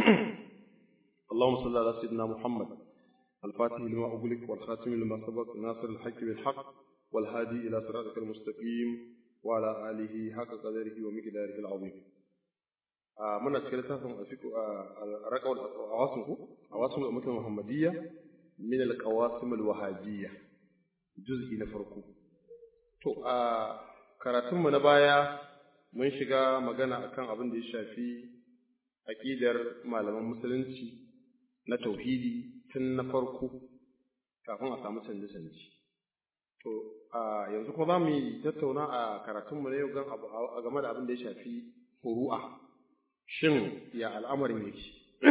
اللهم صل على سيدنا محمد الفاتح لما أغلق والخاتم لما سبق ناصر الحق بالحق والهادي إلى صراطك المستقيم وعلى آله حق قدره ومقداره العظيم muna cikin littafin a raƙawar awasin ku awasin al'ummatin muhammadiyya min al-qawasim al-wahabiyya juz'i na farko to a karatun mu na baya mun shiga magana akan abin da ya shafi aqidar malaman musulunci na tauhidi tun na farko kafin a samu canje-canje to a yanzu kuma za mu yi tattauna a karatunmu na yau game da abin da ya shafi furu'a shin ya al'amarin yake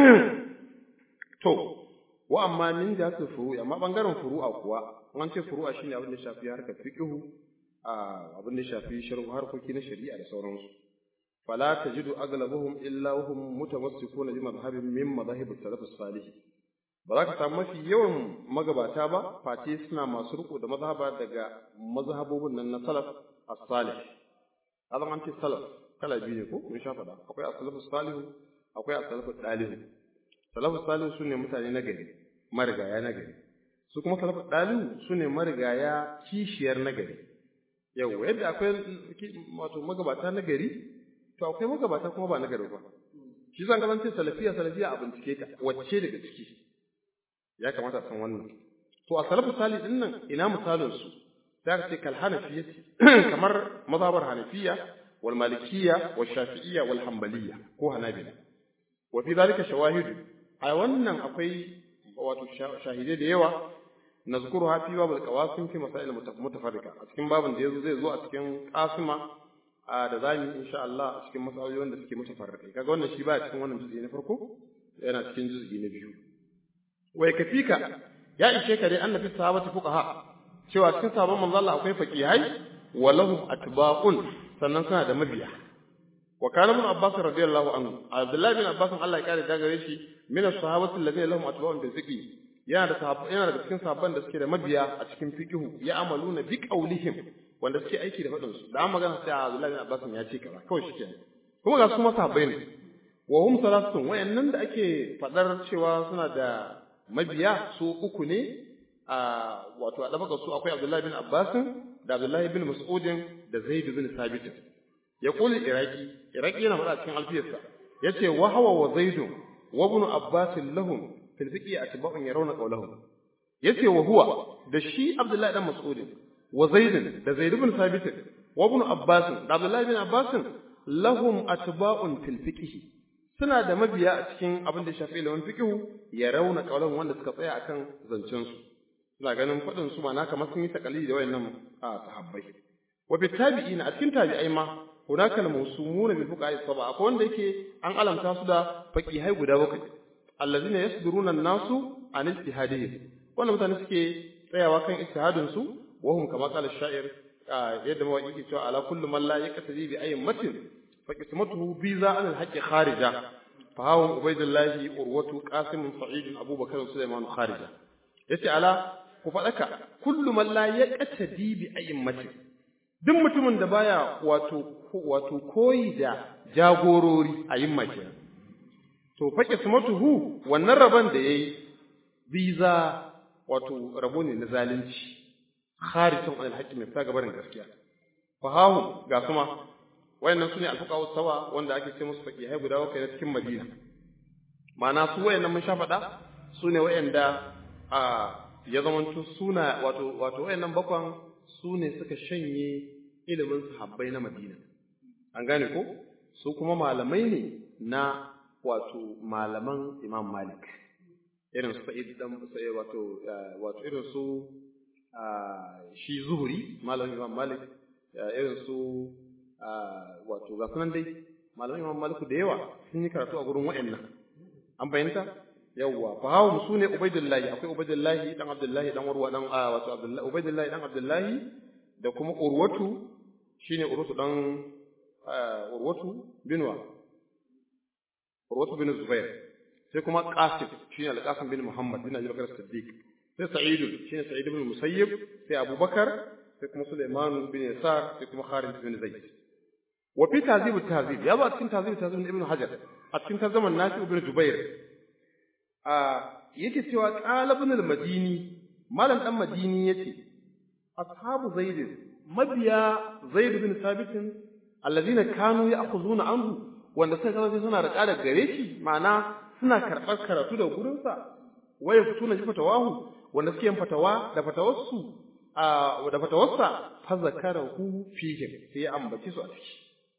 to wa amma min da su furu'a amma bangaren furu'a kuwa an ce furu'a shine abin da ya shafi harkar fiqhu a abin da ya shafi sharhu harkoki na shari'a da sauransu fala tajidu aglabuhum illa hum mutamassikuna bi madhhabin min madahib as-salaf as-salih ba za ka samu mafi yawan magabata ba face suna masu riko da mazhaba daga mazhabobin nan na salaf as-salih azan an ce salaf kala biyu ne ko mun sha faɗa akwai as-salafu salihu akwai as-salafu dalihu salafu salihu sune mutane na gari marigaya na gari su kuma salafu dalihu sune marigaya kishiyar na gari yau yadda akwai wato magabata na gari to akwai magabata kuma ba na gari ba shi zan kasance salafiya salafiya a bincike ta wacce daga ciki ya kamata a san wannan to a salafu salih din nan ina misalin su za ka ce kal hanafiyati kamar mazhabar hanafiya wal malikiyya wal shafi'iyya wal hanbaliyya ko hanabila wa fi zalika shawahidu a wannan akwai wato shahidai da yawa nazkuruha fi babul qawasim fi masail mutafarrika a cikin babin da yazo zai zo a cikin qasima da zamu insha Allah a cikin masalolin wanda suke mutafarrika kaga wannan shi ba cikin wannan juz'i na farko yana cikin juz'i na biyu wai kafika ya ishe ka dai annabi sahabati fuqaha cewa cikin sahabban manzo Allah akwai faqihai wa lahum atba'un sannan suna da mabiya wa kana ibn abbas radiyallahu anhu abdullahi bin abbas Allah ya kare da gare shi min as-sahabati alladhina lahum atba'un bil fiqh yana da sahabba yana da cikin sahabban da suke da mabiya a cikin fiqh ya amaluna bi qawlihim wanda suke aiki da fadin su da an magana sai abdullahi bin abbas ya ce kaza kawai shikenan kuma ga su masahabbai ne wa hum salatun wayannan da ake fadar cewa suna da mabiya su uku ne a wato a dabaka su akwai Abdullahi bin Abbas da Abdullahi bin Mas'ud da Zaid bin Sabit ya kula Iraki Iraki yana faɗa cikin alfiyarsa yace wa hawa wa Zaid wa ibn Abbas lahum fil fiqi atba'un yarawna qawlahum yace wa huwa da shi Abdullahi dan Mas'ud wa Zaid da Zaid bin Sabit wa ibn Abbas da Abdullahi bin Abbas lahum atba'un fil fiqhi suna da mabiya a cikin abin da shafi ilimin fiqh ya rauna kaulan wanda suka tsaya akan zancen su suna ganin fadin su ma na kamar sun yi takalidi da wayannan sahabbai wa bi tabi'ina a cikin tabi'ai ma hunaka al-mawsumuna bil fuqaha saba akwai wanda yake an alamta su da faqihai guda bakwai allazina yasduruna an-nasu an ijtihadihim wannan mutane suke tsayawa kan ijtihadin su wa hum kama qala sha'ir yadda mawaki ke cewa ala kullu man la yaqtadi bi ayyin فقسمته بيزا عن الحق خارجة فهو عبيد الله أروة قاسم سعيد أبو بكر سليمان خارجة yace ala ku faɗaka kullu man la yaqtadi bi a'immati duk mutumin da baya wato wato koyi da jagorori a'imma kenan to fa qismatuhu wannan rabon da yayi biza wato rabo ne na zalunci kharijun an al-haqqi mai fita gabarin gaskiya fa hahu ga kuma wayannan sune alfuqahu sawa wanda ake ce musu faqihai guda bakwai na cikin Madina ma'ana su wayannan mun sha faɗa sune wayanda a ya zamanto suna wato wato wayannan bakwan sune suka shanye ilimin sahabbai na Madina an gane ko su kuma malamai ne na wato malaman Imam Malik irin su Sa'id dan sai wato wato irin su shi Zuhri malamin Imam Malik irin su wato ga sunan dai malamin Imam Malik da yawa sun yi karatu a gurin waɗannan an fahimta yawwa fa hawo su ne Ubaidullahi akwai Ubaidullahi dan Abdullahi dan Urwa dan wato Abdullahi Ubaidullahi dan Abdullahi da kuma Urwatu shine Urwatu dan Urwatu binwa Urwatu bin Zubair sai kuma Qasim shine Al-Qasim bin Muhammad bin Abi Bakar Siddiq sai Sa'id shine Sa'id bin Musayyib sai Abubakar sai kuma Sulaiman bin Yasar sai kuma Khalid bin Zaid wa fi tazib tazib ya zo a cikin tazib tazib ibn hajar a cikin tarzaman nafi ibn jubair a yake cewa qala ibn al-madini malam dan madini yace ashabu zaid mabiya zaid bin sabit alladhina kanu ya'khuzuna anhu wanda suka kasance suna da ƙara gare shi ma'ana suna karɓar karatu da gurinsa waya fituna ji fatawahu wanda suke yin fatawa da fatawarsu a da fatawarsa fa zakarahu fihim sai ya ambace su a ciki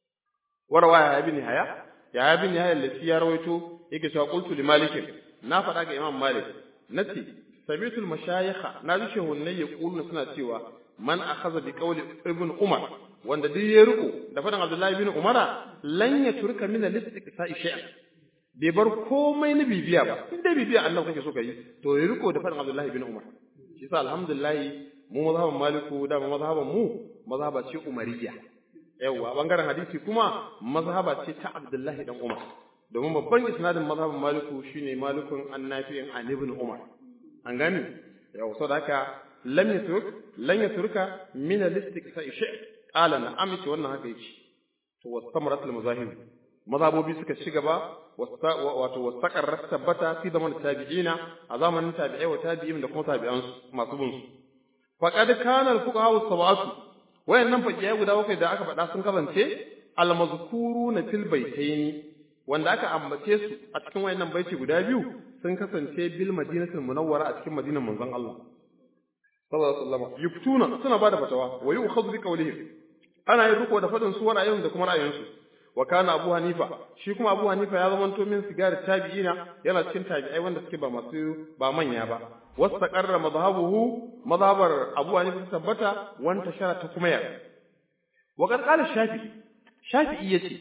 warawa ya ibn haya ya ibn haya lati ya rawaito yake cewa qultu li malik na faɗa ga imam malik nace sabitul mashayikha na ji shehunnai ya kullu suna cewa man akhadha bi qawli ibn umar wanda duk ya riko da faɗin abdullahi ibn umara lan ya turka min al-istiqsa'i shay'an bai bar komai na bibiya ba in dai bibiya Allah kake so ka yi to ya riko da faɗin abdullahi ibn umar shi sa alhamdulillah mu mazhaban maliku da mazhaban mu mazhaba ce umariyya yawa bangaren hadisi kuma mazhaba ce ta abdullahi dan umar domin babban isnadin mazhaban maliku shine malikun annafi'in an ibn umar an gani yawa saboda haka lam yatruk lan yatruka min al-istiqsa'i shay qala na amince wannan haka yake to wastamrat al-mazahib mazhabobi suka ci gaba wato wastaqarrat tabbata fi zaman tabi'ina a zamanin tabi'ai wa tabi'in da kuma tabi'an masu bin su faqad kana al-fuqaha as-sab'atu wayannan fakiyai guda bakwai da aka faɗa sun kasance al-mazkuruna fil baitaini wanda aka ambace su a cikin wayannan baiti guda biyu sun kasance bil madinatul munawwara a cikin madinar manzon Allah sallallahu alaihi wasallam yuftuna suna bada fatawa wa yu'khadhu bi qawlihim ana yin riko da fadin su ra'ayin da kuma ra'ayinsu wa kana abu hanifa shi kuma abu hanifa ya zama to min sigar tabi'ina yana cikin tabi'ai wanda suke ba masu ba manya ba wastaqarra madhhabuhu madhhabar abu hanifa tabbata wanta shara ta kuma ya wa qad qala shafi'i shafi'i yace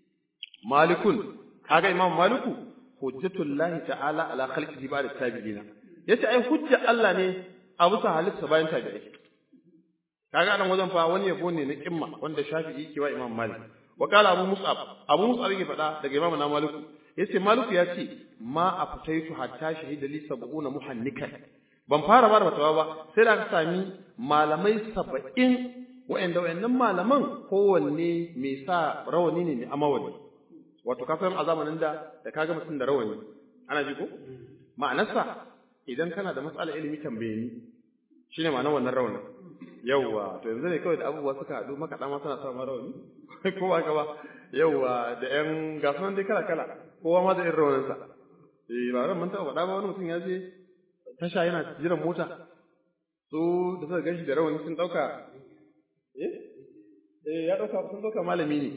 malikun kaga imam maliku hujjatullahi ta'ala ala khalqihi ba'da tabi'ina yace ai hujja Allah ne a bisa halitta bayan tabi'ai kaga nan wajen fa wani yabo ne na kimma wanda shafi'i ke wa imam malik wa qala abu mus'ab abu mus'ab yake faɗa daga imam na maliku yace maliku ya ce ma aftaitu hatta shahida li sab'una muhannikan ban fara bar fatawa ba sai da aka sami malamai saba'in wa'anda wa'annan malaman kowanne mai sa rawani ne mai amawali wato ka san a zamanin da da kaga mutum da rawani ana ji ko ma'anarsa idan kana da matsala ilimi tambaye ni shine ma'anar wannan rawanin yawwa to yanzu ne kawai da abubuwa suka haɗu makaɗa ma suna sa rawani ko ba ka ba yawwa da ƴan gasunan dai kala kala kowa ma da irin rawaninsa eh ba ran mun taɓa faɗa ba wani mutum ya je tasha yana jiran mota su da suka ganshi da rawani sun ɗauka eh eh ya ɗauka sun ɗauka malami ne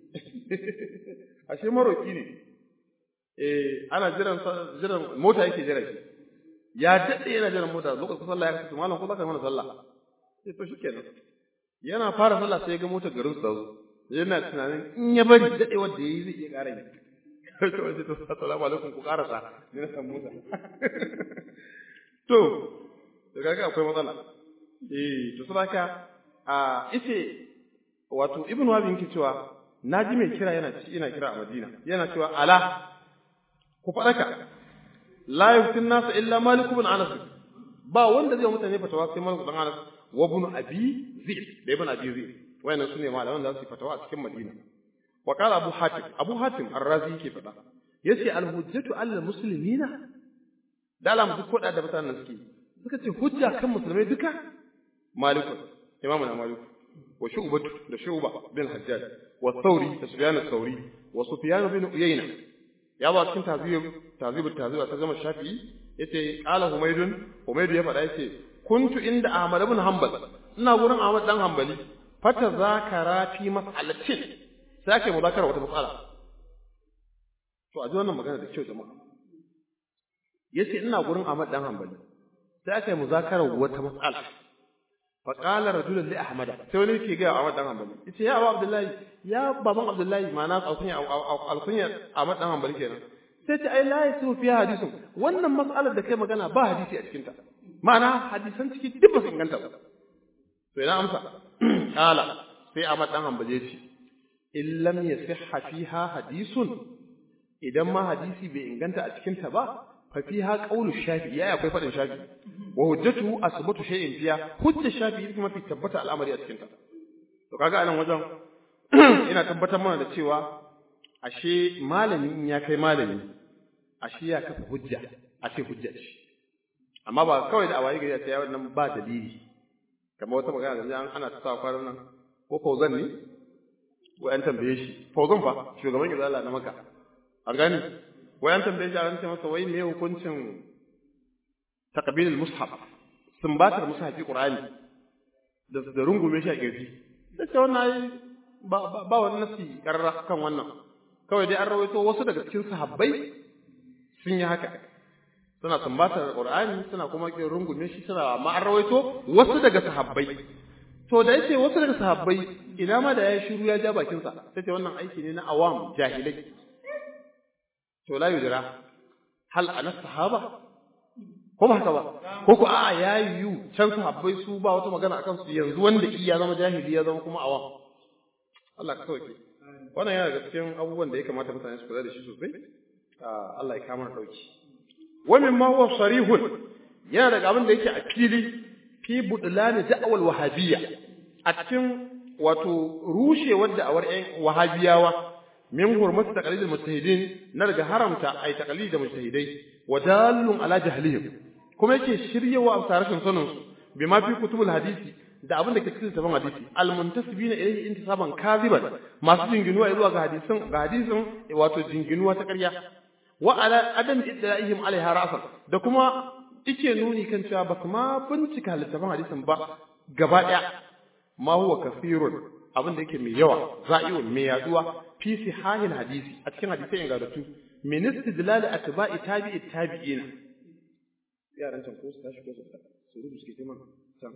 ashe maroki ne eh ana jiran jiran mota yake jira shi ya daɗe yana jiran mota lokacin sallah ya kace malam ko zaka mana sallah sai to shikenan yana fara sallah sai ya ga motar garin su zo yana tunanin in ya bari daɗe wanda yayi zai iya ƙara yi to sai to assalamu alaikum ku ƙarasa ne na san mota to to kaga akwai matsala eh to saboda a ice wato ibnu wahab yake cewa naji mai kira yana ci ina kira a madina yana cewa ala ku faɗaka la yuftin nasu illa malik ibn anas ba wanda zai mutane fatawa sai malik ibn anas wa ibn abi zaid da ibn abi zaid wayannan sune malaman da su fatawa a cikin madina wa qala abu hatim abu hatim ar-razi yake faɗa yace al-hujjatu al muslimina da alam duk koda da mutanen suke suka ce hujja kan musulmai duka malik imamu na malik wa shu'batu da shu'ba bin hajjaj wa thawri da sufyan ath-thawri wa sufyan bin uyayna ya ba cikin tazib tazib tazib ta zama shafi'i yace qala humaydun humaydu ya faɗa yace kuntu inda ahmad ibn hanbal ina gurin ahmad dan hanbali fata zakara fi mas'alatin sai ake muzakara wata mas'ala to a ji wannan magana da kyau jama'a yace ina gurin ahmad dan hanbali sai aka yi muzakara wata mas'ala fa qala rajulun li ahmad sai wani yake ga ahmad dan hanbali yace ya abu abdullahi ya baban abdullahi ma'ana alkunya alkunya ahmad dan hanbali kenan sai ta ai la yasu fi hadisun wannan mas'alar da kai magana ba hadisi a cikin ta ma'ana hadisan ciki duk ba su inganta ba to ina amsa kala sai Ahmad dan Hanbali ya ce in lam yasihha fiha hadisun idan ma hadisi bai inganta a cikin ta ba fa fiha qawlu shafi ya akwai fadin shafi wa hujjatu asbatu shay'in fiha hujja shafi ita mafi tabbata al'amari a cikin ta to kaga anan wajen ina tabbatar mana da cewa ashe malami in ya kai malami ashe ya kafa hujja a ce hujja ce amma ba kawai da awayi gari a ce ya wannan ba dalili kamar wata magana da an ana ta sa kwanan nan ko fauzan ne ko an tambaye shi fauzan fa shugaban izala na maka an gani wai an tambaye shi an ce masa wai me hukuncin taqbilul mushaf sumbatar mushafi qur'ani da da rungume shi a kirji da ce wannan ba ba wani nasi karra kan wannan kawai dai an rawaito wasu daga cikin sahabbai sun yi haka suna sumbatar qur'ani suna kuma kin rungume shi suna amma an rawaito wasu daga sahabbai to da yace wasu daga sahabbai ina ma da ya shiru ya ja bakin sa sai wannan aiki ne na awam jahilai to la yudra hal ana sahaba ko ba haka ba ko ko a'a ya yiwu can sahabbai su ba wata magana akan su yanzu wanda iya zama jahili ya zama kuma awam Allah ka sauke wannan yana daga cikin abubuwan da ya kamata mutane su kula da shi sosai Allah ya kama dauki wa mimma huwa sarihun yana daga abin da yake a fili fi budlani da'awal wahabiyya a cikin wato rushewar da'awar ƴan wahabiyawa min hurmatu taqlidil mujtahidin na daga haramta ay taqlid da mujtahidai wa dallun ala jahlihim kuma yake shiryewa a tarashin sanin su bima fi kutubul hadisi da abin da ke cikin sabon hadisi al muntasibina ilayhi intisaban kaziban masu jinginuwa zuwa ga hadisin ga hadisin wato jinginuwa ta ƙarya wa ala adam idra'ihim alaiha ra'san da kuma yake nuni kan cewa ba su ma bincika littafin hadisin ba gaba ɗaya ma huwa kafirun abin da yake mai yawa za'iun mai yaduwa fi sihahil hadisi a cikin hadisai ingantattu min istidlal atba'i tabi'i tabi'ina yaran can ko su tashi ko su su rubu suke kuma can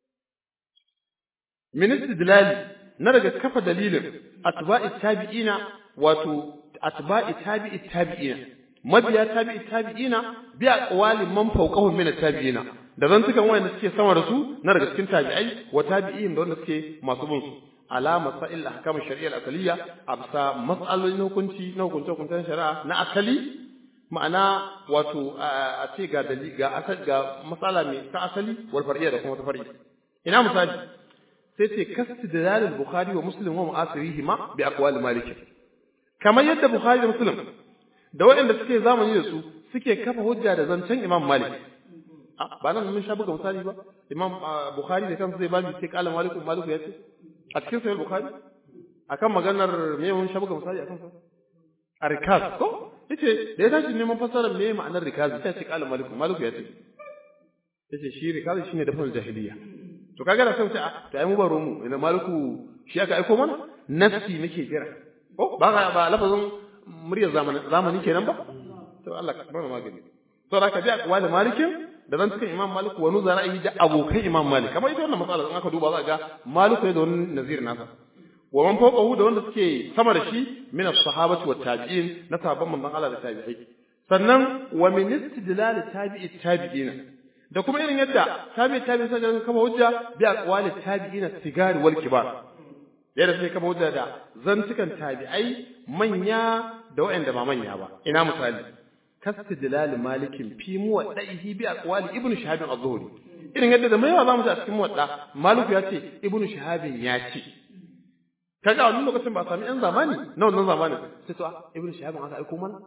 min istidlal na daga kafa dalilin atba'i tabi'ina wato atba'i tabi'i tabi'ina mabiya tabi'i tabi'ina bi aqwali man fawqahum min at-tabi'ina da zan tukan wayanda suke sama da su na daga cikin tabi'ai wa tabi'in da wanda suke masu bin su ala masail ahkam shari'a al-asliya absa mas'alolin hukunci na hukunce hukuncen shari'a na asali ma'ana wato a ce ga dalili ga asali ga masala mai ta asali wal far'iyya da kuma ta far'i ina misali sai ce kastidlal al-bukhari wa muslim wa mu'asirihima bi aqwali malik kamar yadda bukhari da muslim da waɗanda suke zamani da su suke kafa hujja da zancen Imam Malik ba nan mun sha buga misali ba Imam Bukhari da kansa zai babu sai kala Malik Malik ya ce a cikin sahih Bukhari akan maganar me mun sha buga misali akan sa arikaz ko yace da ya tashi neman fasarar me ma'anar rikaz sai ce kala Malik Malik ya ce yace shi rikaz shine da fal jahiliya to kaga da sai a to ai mu baro mu ina Maliku shi aka aiko mana nafsi nake jira ko ba ba lafazin muryar zamani kenan ba to Allah ka bar magani to da ka ji akwali malikin da zan cikin imam malik wa nuzara yi da abokan imam malik kamar ita wannan matsala in aka duba za ga malik ne da wani nazir nasa wa man fawqahu da wanda suke sama da shi min as-sahabati wat tabi'in na sahabban manzon Allah da tabi'ai sannan wa min istidlal tabi'i tabi'ina da kuma irin yadda tabi'i tabi'i sai ga kama hujja bi aqwali tabi'ina sigari wal kibar yadda sai kama hujja da zantukan tabi'ai manya da waɗanda ba manya ba ina misali kastidlal malikin fi muwaddaihi bi aqwali ibnu shahab az-zuhri irin yadda da maiwa zamu ji a cikin muwadda maliku ya ce ibnu shahab ya ce kaga a wannan lokacin ba sami yan zamani na wannan zamanin sai to ibnu shahab aka aiko mana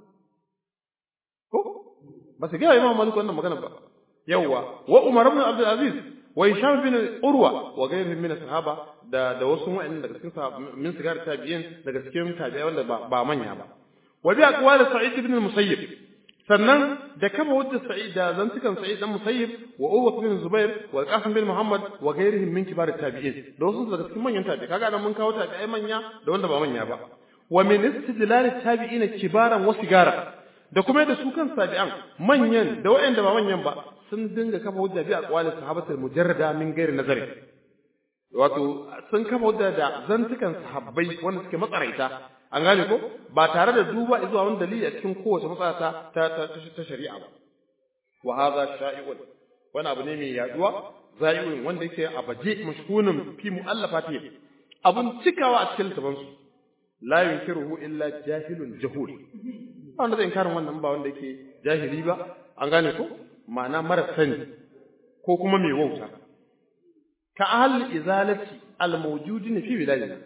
ko ba su ga imam maliku wannan magana ba yawwa wa umar ibn abdul aziz wa hisham bin urwa wa ghayrihim min sahaba da da wasu wa'annan daga cikin min sigar tabi'in daga cikin tabi'ai wanda ba, ba manya ba wa bi aqwali sa'id ibn musayyib sannan da kama wadda sa'id da zantukan sa'id dan musayyib wa uwa bin zubair wa qasim bin muhammad wa ghayrihim min kibar tabi'in da wasu daga cikin manyan tabi'ai kaga nan mun kawo tabi'ai manya da wanda ba manya ba wa min istidlal tabi'ina kibaran wa sigara da kuma da su kan tabi'an manyan da waɗanda ba manyan ba sun dinga kafa hujja bi aqwali sahabatul mujarrada min ghairi nazari wato sun kafa hujja da zantukan sahabbai wanda suke matsaraita an gane ko ba tare da duba zuwa wani dalili a cikin kowace matsala ta ta ta shari'a ba wa hadha sha'i'un wani abu ne mai yaduwa za'i'un wanda yake a baje mashkunun fi mu'allafati abun cikawa a cikin littafin su la yunkiruhu illa jahilun jahul wanda zai inkarin wannan ba wanda yake jahili ba an gane ko ma'ana mara sani ko kuma mai wauta ka ahal izalati al mawjudin fi biladina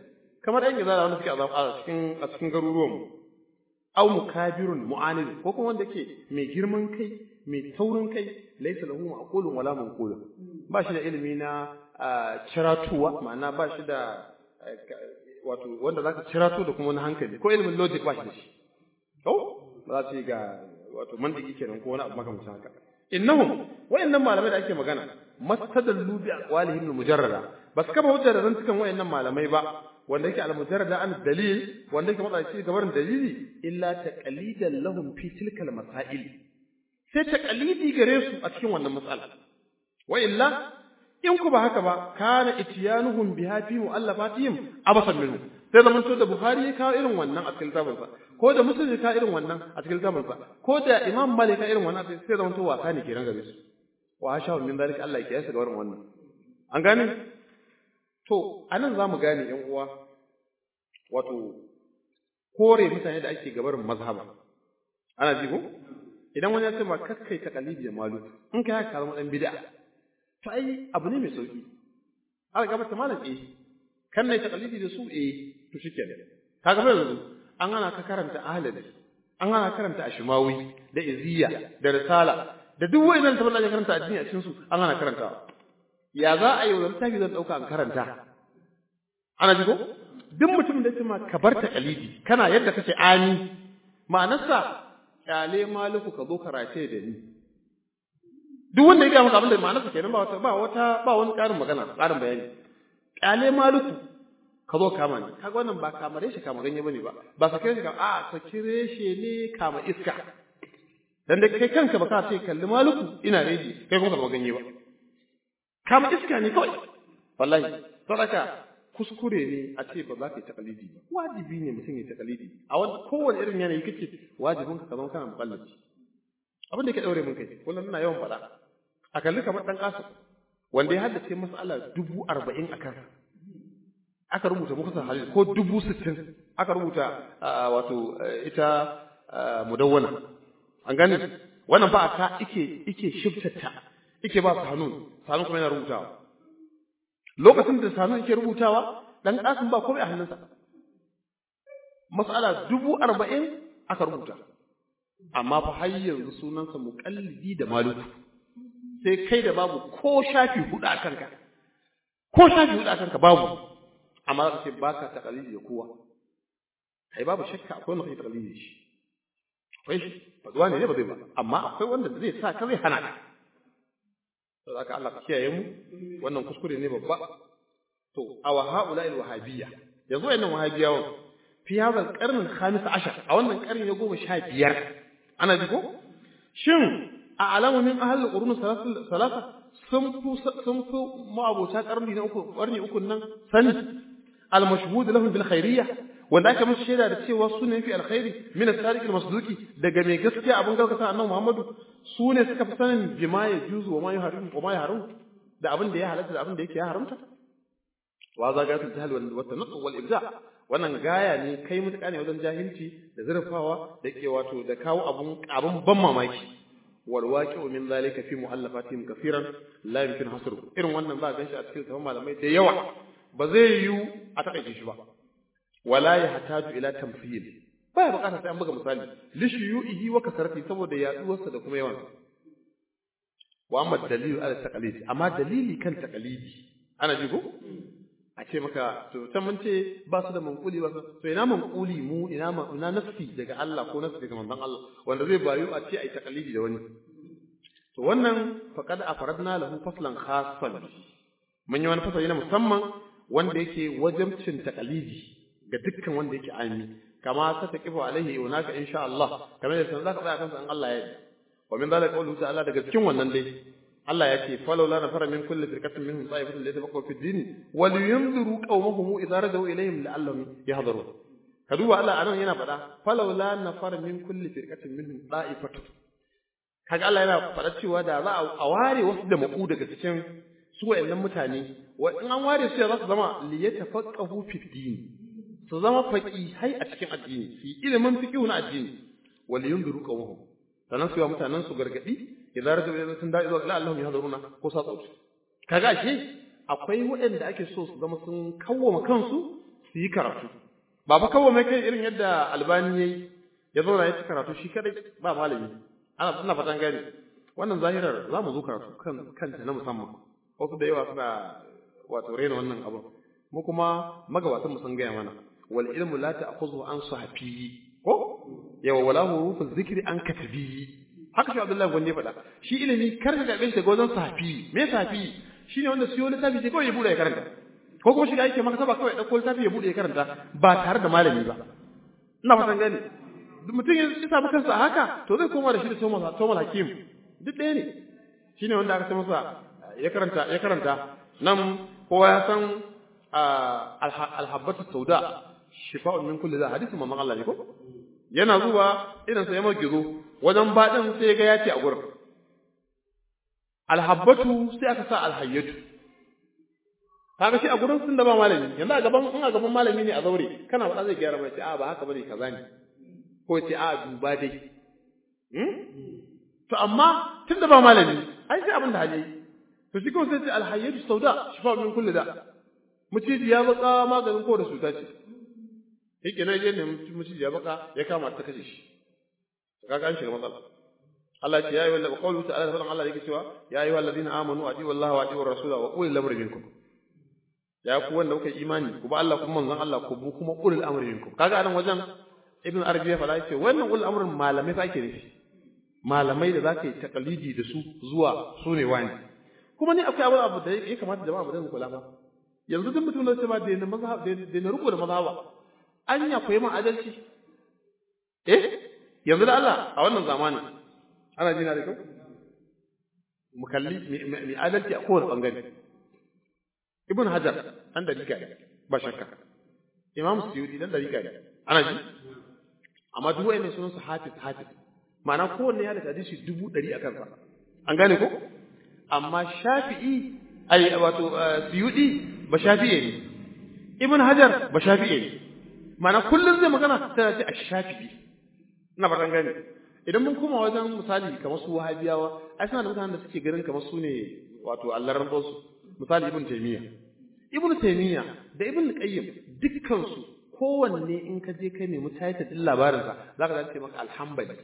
kamar ɗan gizara wanda suke a cikin a cikin garuruwan mu aw mukabirun mu'anid ko kuma wanda ke mai girman kai mai taurin kai laysa lahu ma'qulun wala manqulun ba shi da ilimi na ciratuwa ma'ana ba shi da wato wanda zaka cirato da kuma wani hankali ko ilimin logic ba shi da shi to ba za su yi ga wato mandiki kenan ko wani abu makamancin haka innahum wayannan malamai da ake magana mastadallu bi aqwalihim mujarrada bas kaba hujja da zantukan wayannan malamai ba wanda yake al-mujarrada an dalil wanda yake matsa shi gabarin dalili illa taqalidan lahum fi tilkal masail sai taqalidi gare su a cikin wannan matsala wa illa in ku ba haka ba kana itiyanuhum biha fi mu'allafatihim abasan minhu sai zaman to da bukhari ya kawo irin wannan a cikin littafinsa ko da muslim ya kawo irin wannan a cikin littafinsa ko da imam malik ya irin wannan sai zaman to wasa ne kenan gare su wa hasha min zalika Allah ya kiyasa ga wannan an gane To, a nan za mu gane ‘yan uwa, wato, kore mutane da ake gabarin mazhaba. Ana ji ko? Idan wani ya ce ma kakkai ta kalibi da malu, in ka haka zama ɗan bid'a. To, ai, abu ne mai sauƙi. Aka gaba ta malam eh, kan na ta kalibi da su eh, to shi kenan. Ka gaba yanzu, an hana ka karanta ahalari, an hana karanta ashimawi, da iziya, da risala, da duk wa'innan tabbata da karanta addini a cikin su, an hana karantawa. ya za a yi wa littafi zan ɗauka an karanta ana ji ko duk mutum da ma ka bar ta kalidi kana yadda kake ani ma'anarsa kyale maliku ka zo karate da ni duk wanda ya ga maka abin da ma'anarsa kenan ba wata ba wata ba wani ƙarin magana ƙarin bayani kyale maliku ka zo kama ni kaga wannan ba kamare shi kama ganye bane ba ba sake shi kama a sake reshe ne kama iska dan da kai kanka ba ka ce kalli maliku ina reji kai kuma ka ganye ba kama iska ne kawai wallahi sadaka kuskure ne a ce ba za ka yi takalidi ba wajibi ne mutum ya takalidi a wani kowane irin yanayi kake wajibin ka zama kana mukallafi abin da ke daure mun kai kullum ina yawan faɗa a kalli kamar dan kasu wanda ya haddace mas'ala dubu arba'in a kansa aka rubuta muka hadisi ko dubu sittin aka rubuta wato ita mudawwana an gane wannan ba ka ike ike shiftatta ike ba su hannu sanun kuma yana rubutawa lokacin da sanun yake rubutawa dan kasin ba komai a hannunsa mas'ala dubu arba'in aka rubuta amma fa har yanzu sunansa muqallidi da maluku sai kai da babu ko shafi hudu a kanka ko shafi hudu a kanka babu amma za ka ce baka taqalidi da kowa kai babu shakka akwai wanda kai taqalidi da shi akwai shi ba ne ba zai ba amma akwai wanda zai sa ka zai hana ka saboda haka Allah ka kiyaye mu wannan kuskure ne babba to awa haula al wahabiyya yanzu wayannan wahabiyawan fi hadha al qarn al khamis ashar a wannan karni na goma sha biyar ana ji ko shin a alamu min ahal al qurun salasa sun fi sun fi ma'abota karni na uku karni uku nan sani al mashhud lahum bil khairiyya wanda aka musu shaida da cewa su ne fi alkhairi min as-sadiq al-masduqi daga mai gaskiya abin gaskata annabi Muhammadu su ne suka fi sanin bima ya juzu wa ma ya haram wa ma ya haram da abin da ya halatta da abin da yake ya haramta wa zagatul jahl wal tanaqq wal ibda wannan gaya ne kai mutuka ne wajen jahilci da zurfawa da ke wato da kawo abun abun ban mamaki wal waqi'u min zalika fi mu'allafatihim kaseeran la yumkin hasru irin wannan ba ganshi a cikin tafan malamai da yawa ba zai yiwu a takaice shi ba wala yahtaju ila tamthil baya bukatar sai an buga misali li shuyu'ihi wa kasarati saboda yaduwarsa da kuma yawan wa amma dalilu ala taqlidi amma dalili kan taqlidi ana ji ko a ce maka to can mun ce ba su da manquli ba to ina manquli mu ina ma ina nafsi daga Allah ko nafsi daga manzon Allah wanda zai bayu a ce ai taqlidi da wani to wannan faqad afradna lahu faslan khassan mun yi wani fasali na musamman wanda yake wajibcin taqlidi ga dukkan wanda yake ami kama ta taqifu alaihi yunaka insha Allah kamar yadda zaka tsaya kansa in Allah ya yi wa min zalika qawluhu ta'ala daga cikin wannan dai Allah ya ce falau la nafara min kulli firqatin minhum ta'ifatun li yatafaqahu fi din wa liyunziru qawmahum idza rajau ilayhim la'allahum yahdharun ka duba Allah anan yana faɗa falau la nafara min kulli firqatin minhum ta'ifatun kaga Allah yana faɗa cewa da za a ware wasu da maku daga cikin su wayannan mutane wa in an ware su za su zama li yatafaqahu fi din su zama faqihai a cikin addini su yi ilimin fiqhu na addini wa liyunziru qawmahum sannan su yi wa mutanen su gargadi idan rajau idan sun da'i zuwa ila Allahum yahduruna ko sa tsauci kaga ashe akwai waɗanda ake so su zama sun kawwama kansu su yi karatu ba fa kawai mai kai irin yadda albani yayi ya zauna ya ci karatu shi kadai ba malami ana ina fatan gani wannan zahirar za mu zo karatu kan kanta na musamman wasu da yawa suna wato rena wannan abu mu kuma magabatan mu sun gaya mana wal ilmu la ta'khudhu an sahafi ko yawa wala hurufu zikri an katabi haka shi Abdullahi gwande faɗa shi ilimi kar ka gabe shi daga wajen sahafi me sahafi shine wanda siyo littafi sai kawai ya bude ya karanta ko kuma shiga yake maktaba kawai ɗauko littafi ya bude ya karanta ba tare da malami ba ina fatan gani mutum ya samu kansa a haka to zai koma da shi da Thomas Hakim duk ɗaya ne shine wanda aka ce masa ya karanta ya karanta nan kowa ya san alhabbatu sauda shifa'un min kulli da hadisin mamman Allah ne ko yana zuwa irin sa ya magizo wajen baɗin sai ga ya ce a gurin alhabbatu sai aka sa alhayyatu kaga shi a gurin sun da ba malami yanzu a gaban in a gaban malami ne a zaure kana faɗa zai gyara mai ce a ba haka bane kaza ne ko ce a duba dai to amma tun da ba malami ai sai abin da hali to shi kawai sai ce alhayyatu sauda shifa min kulli da muciji ya baka maganin ko da cuta ce yake nan je ne muciji ya baka ya kama ta kashe shi kaga an shiga matsala Allah ya ce ya yi wallahi qawlu ta'ala fadan Allah yake cewa ya yi walladina amanu atiu wallahi wa atiu rasula wa ulil amri minkum ya ku wanda kuka imani ku ba Allah kuma manzon Allah ku bu kuma ulil amri minkum kaga anan wajen ibn arabi ya fada yace wannan ulil amrin malamai fa ake nufi malamai da zaka yi takalidi da su zuwa su ne wani kuma ni akwai abu abu da ya kamata jama'a mu dinga kula ba yanzu duk mutum da ce ma da na mazhab da na rubuta mazhaba anya koyi ma adalci eh yanzu da Allah a wannan zamanin ana jina da kyau mu kalli mai adalci a kowane bangare ibn hajar dan dalika ne ba shakka imam suyudi dan dalika ne ana ji amma duk wayannan sunan su hafiz hafiz ma'ana kowanne ya da hadisi dubu ɗari a kansa an gane ko amma shafi'i ai wato suyudi ba shafi'i ne ibn hajar ba shafi'i ne ma'ana kullum zai magana tana ce a shafi'i ina fatan gane idan mun koma wajen misali kamar su wahabiyawa ai suna da mutanen da suke ganin kamar su ne wato allaran su misali ibn taymiya ibn taymiya da ibn qayyim dukkan su kowanne in ka je kai nemi title din labarin sa zaka dace maka alhambali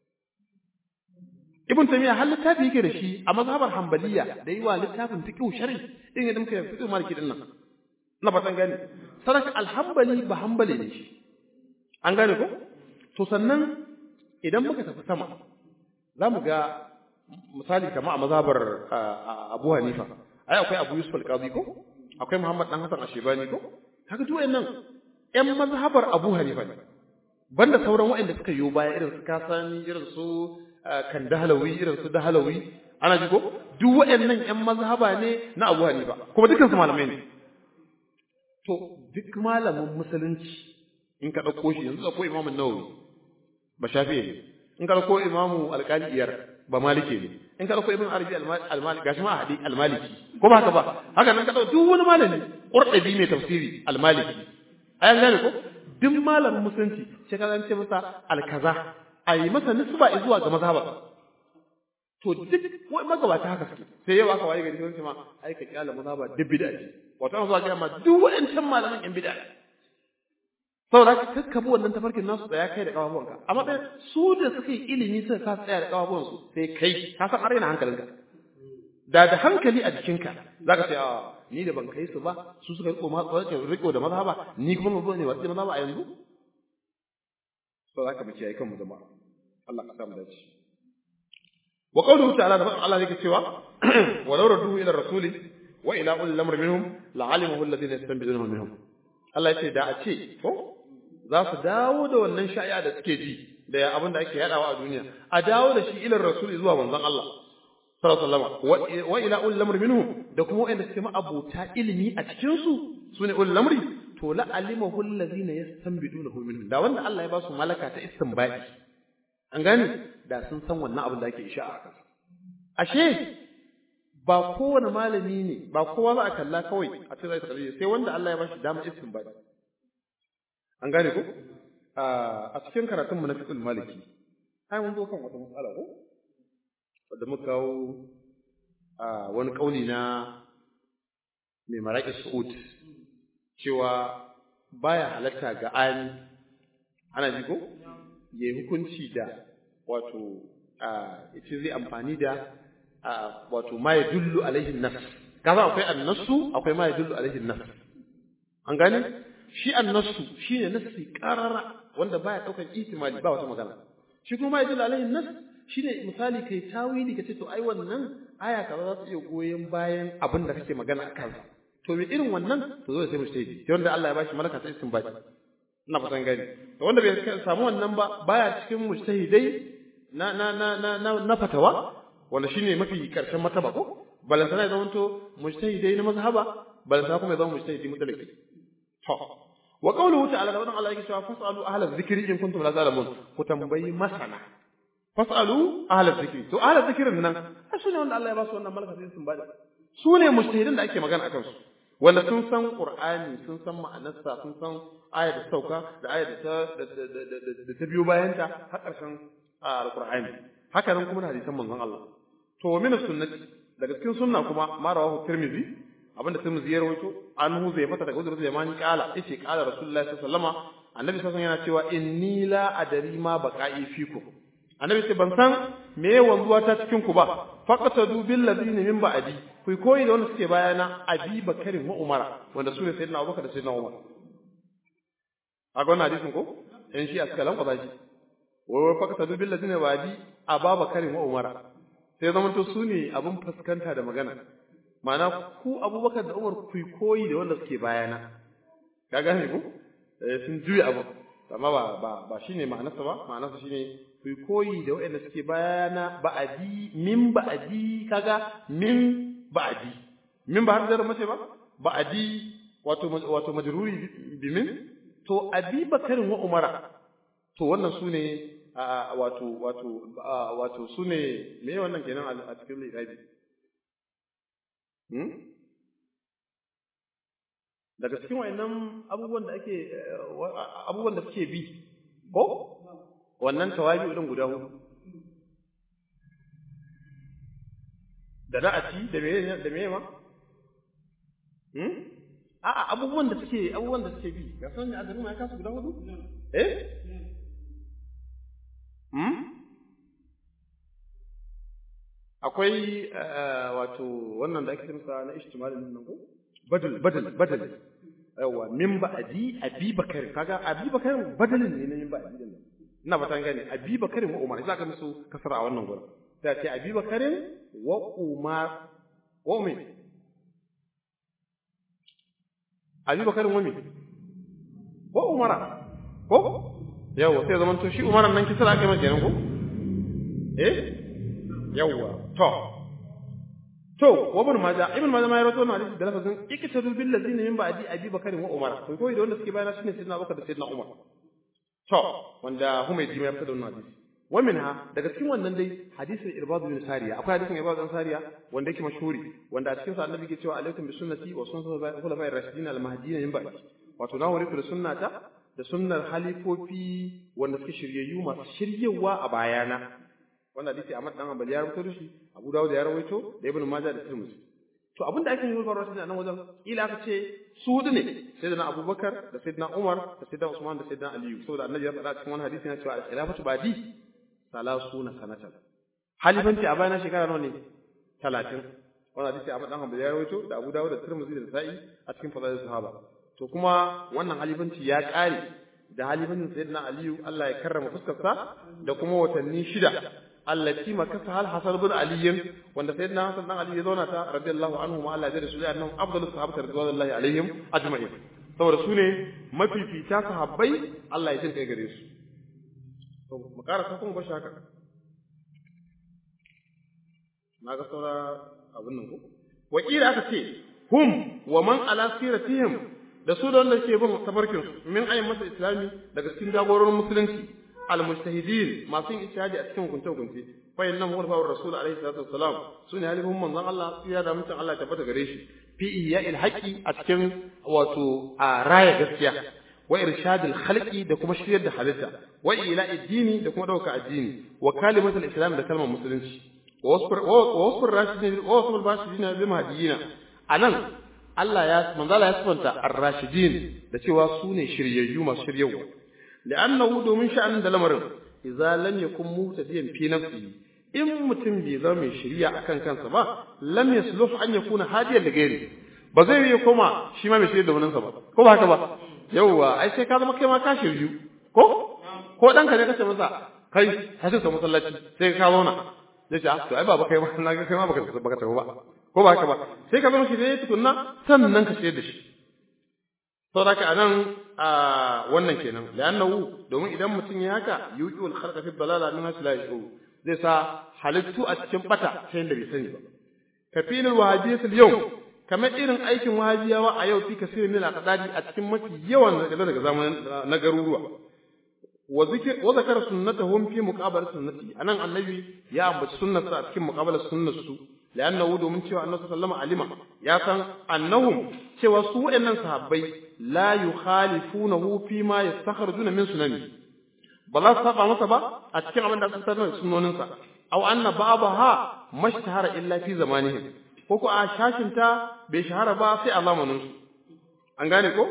ibn taymiya har littafi yake da shi a mazhabar hanbaliya da yi wa littafin fiqh shar'i din yadda muka fiqh maliki din nan na fatan gane saraka alhambali ba hanbali ne shi an gane ko to sannan idan muka tafi sama za mu ga misali kama a mazhabar Abu Hanifa ai akwai Abu Yusuf al-Qadi ko akwai Muhammad dan Hassan Ashebani ko kaga duk wayannan ƴan mazhabar Abu Hanifa ne banda sauran waɗanda suka yi baya irin su Kasani irin su Kandahalawi irin su Dahalawi ana ji ko duk waɗannan ƴan mazhaba ne na Abu Hanifa kuma dukkan su malamai ne to duk malamin musulunci in ka ɗauko shi yanzu akwai Imam Nawawi ba shafi'i ne in ka ɗauko Imamu Alƙali Iyar ba maliki ne in ka ɗauko Ibn Arabi al-Maliki gashi ma hadi al-Maliki ko ba haka ba haka nan ka ɗauko duk wani malami Qurtubi mai tafsiri al-Maliki ayan gane ko duk malamin musulunci sai ka zance masa al-kaza ayi masa nisba zuwa ga mazhaba to duk wai magabata haka suke sai yau aka waye gari sai ma ai ka kyala mazhaba duk bid'a ce wato an zuwa ga ma duk waɗancan malaman yan bid'a saboda ka kakkabi wannan tafarkin nasu tsaya kai da kafafuwanka amma ɗaya su da suka yi ilimi suka ka tsaya da kafafuwansu sai kai ka san arena hankalinka da da hankali a jikinka za ka ce a ni da ban kai su ba su suka riko riko da mazhaba ni kuma mazo ne watsi mazhaba a yanzu so za ka mace yayi kanmu jama'a Allah ka samu dace wa qawluhu ta'ala da Allah yake cewa walau radduhu ila rasuli wa ila ulil amri minhum la'alimahu alladhina yastanbiduna minhum Allah ya ce da a ce ko za su dawo da wannan sha'i'a da suke ji da abin da ake yadawa a duniya a dawo da shi ilar rasuli zuwa manzon Allah sallallahu alaihi wasallam wa ila ulil amri minhum da kuma wanda suke ma'abuta ilimi a cikin su sune ulil amri to la alimahu allazina yastanbidunahu minhum da wanda Allah ya ba su malaka ta istinbadi an gane da sun san wannan abin da ake isha'a kansa ashe ba kowane malami ne ba kowa za a kalla kawai a cikin zai kalli sai wanda Allah ya bashi damar istinbadi an gane ko a cikin karatun mu na fiqh maliki ai mun zo kan wata matsala ko wanda muka kawo wani kauli na mai maraki su'ud cewa baya halatta ga ani ana ji ko ya yi hukunci da wato ita zai amfani da wato ma ya dullu alaihin nas kaza akwai annasu akwai ma ya dullu alaihin nas an gane shi annasu shine nasi qarara wanda baya daukan ihtimali ba wata magana shi kuma ma ya dullu alaihin nas shine misali kai tawili kace to ai wannan aya kaza za ta iya goyen bayan abin da kake magana akan sa to me irin wannan to zo sai mu sai sai wanda Allah ya bashi malaka ta istinbati ina fatan gani to wanda bai samu wannan ba baya cikin mujtahidai na na na na na, na fatawa wanda shine mafi karshen mataba ko balantana ya zama to mujtahidai na mazhaba balantana kuma ya zama mujtahidi mutlaqi to wa qawluhu ta'ala da wannan Allah yake cewa fasalu ahla dhikri in kuntum la zalamun ku tambayi masana fasalu ahla dhikri to ahla dhikrin nan su ne wanda Allah ya ba su wannan malaka sai sun bada su ne mujtahidin da ake magana akan su wanda sun san Qur'ani sun san ma'anarsa sun san ayar da sauka da ayar da ta da ta biyo bayan ta har ƙarshen Al-Qur'ani haka nan kuma da hadisan manzon Allah to min sunnati daga cikin sunna kuma ma rawahu Tirmidhi abinda Tirmidhi ya rawaito an hu zai fata daga Uzur Zamani kala yace kala Rasulullahi sallallahu alaihi wasallama annabi sallallahu alaihi yana cewa inni la adari ma baqa'i fikum annabi ce ban san me wanzuwa ta cikin ku ba faqatadu bil ladina min ba'di ku koyi da wanda suke bayana abi bakarin wa umara wanda su ne sayyidina abubakar da sayyidina umar a ga wannan hadisin ko in shi aska lan kwaza shi wai wai faqatadu bil ladina ba'di ababakarin wa umara sai zaman to su ne abun fuskanta da magana ma'ana ku abubakar da umar ku koyi da wanda suke bayana ka gane ku sun juya abu amma ba ba ba shine ma'anarsa ba ma'anarsa shine ku koyi da waɗanda suke bayana ba'adi min ba'adi kaga min ba'adi min ba har da mace ba ba'adi wato wato majruri bi min to abi bakarin wa umara to wannan sune wato wato wato sune me wannan kenan a cikin lirabi hmm daga cikin wayannan abubuwan da ake abubuwan da suke bi ko wannan tawabi din guda hudu da na'ati da meye da meye ma hmm a'a abubuwan da suke abubuwan da suke bi ga san ne azumi ya kasu guda hudu eh hmm akwai wato wannan da ake kimsa na ijtimalin nan ko badal badal badal yawa min ba'di abi bakar kaga abi bakar badalin ne na min ba'di din ina ba ta gane abi bakarin wa umar za ka musu kasara a wannan gurin sai ce abi bakarin wa umar wa umi abi bakarin wa mi wa umara ko yawa sai zaman to shi umaran nan kisra aka mai kenan ko eh yawa to to wa ibn majah ibn majah ma ya rawaito wannan hadisi da lafazin ikitadu bil ladina min ba'di abi bakarin wa umar to koyi da wanda suke bayana shine sayyidina abubakar da sayyidina umar to wanda Humaydi ma ya fita da wannan hadisi wa minha daga cikin wannan dai hadisin Irbad bin Sariya akwai hadisin Irbad bin Sariya wanda yake mashhuri wanda a cikin sa Annabi ke cewa alaikum bi sunnati wa sunnati khulafa'ir rashidin al-mahdiyyin min ba'di wato na hore ku da sunnata da sunnar halifofi wanda suke shiryayyu masu shiryewa a bayana wannan hadisi Ahmad dan Hanbali ya rawaito da shi Abu Dawud ya rawaito da Ibn Majah da Tirmidhi to abinda ake yi faruwa shi a nan wajen ila aka ce su hudu ne sayyidina Abubakar da sayyidina Umar da sayyidina Usman da sayyidina Aliyu saboda Annabi ya faɗa cikin wani hadisi yana cewa al-khilafatu ba'di salasuna sanatan halifanci a bayan shekara nawa ne 30 wannan hadisi Ahmad dan Hanbali ya rawaito da Abu Dawud da Tirmidhi da Nasa'i a cikin fadailus sahaba to kuma wannan halifanci ya ƙare da halifancin sayyidina Aliyu Allah ya karrama fuskarsa da kuma watanni shida allati makasa hal hasan bin ali wanda sayyidina hasan dan ali ya zauna ta radiyallahu anhu ma Allah ya jada su da annabi afdalus sahabati radiyallahu alaihim ajma'in saboda su ne mafifita sahabbai Allah ya jin kai gare su to mu ƙara sa kuma bashi haka na ga saura abin nan ko wakila aka ce hum wa man ala siratihim da su da wanda ke bin tabarkin su min ayyin masa islami daga cikin jagororin musulunci al-mujtahidin masu yin ijtihadi a cikin hukunce hukunce fa inna huwa fa rasul alaihi salatu wassalam sune halifin manzon Allah ya da mutum Allah ya tabbata gare shi fi ihya'il haqqi a cikin wato a raya gaskiya wa irshadil khalqi da kuma shiryar da halitta wa ila'i dini da kuma dauka addini wa kalimatul islam da kalmar musulunci wa wasfur rashidin wa wasfur rashidin bil mahdiyina anan Allah ya manzo Allah ya sifanta ar-rashidin da cewa su ne shiryayyu masu shiryawa li'annahu domin sha'anin da lamarin idza lam yakun muhtadiyan fi nafsihi in mutum bai zama mai shiriya akan kansa ba lam yasluh an yakuna hadiyan da gairi ba zai yi koma shi ma mai shirya da waninsa ba ko ba haka ba yauwa ai sai ka zama kai ma ka shiryu ko ko ɗanka ne kace masa kai hasin sa masallaci sai ka zauna zai ce to ai baba kai ma na ga kai ma baka baka tafi ba ko ba haka ba sai ka zama shi ne tukunna sannan ka shirya da shi saboda ka anan a wannan kenan la'annahu domin idan mutum ya haka yuqul khalqa fi dalala min hasla yau zai sa halittu a cikin bata ta yanda bai sani ba kafilul wahabiyatul yau kamar irin aikin wahabiyawa a yau fi kasirin min al-aqdadi a cikin mafi yawan daga zamanin na garuruwa wa zikr wa zakara sunnatahum fi muqabala sunnati anan annabi ya ambaci sunnarsa a cikin muqabala sunnarsu la'annahu domin cewa annabi sallallahu alaihi wasallam ya san annahum cewa su waɗannan sahabbai la yukhalifunahu fi ma yastakhrujuna min sunani ba za su saba masa ba a cikin abin da aka tattauna da sunnoninsa aw anna ba'daha mashtahara illa fi zamanihim ko ko a shashinta bai shahara ba sai a zamanin su an gane ko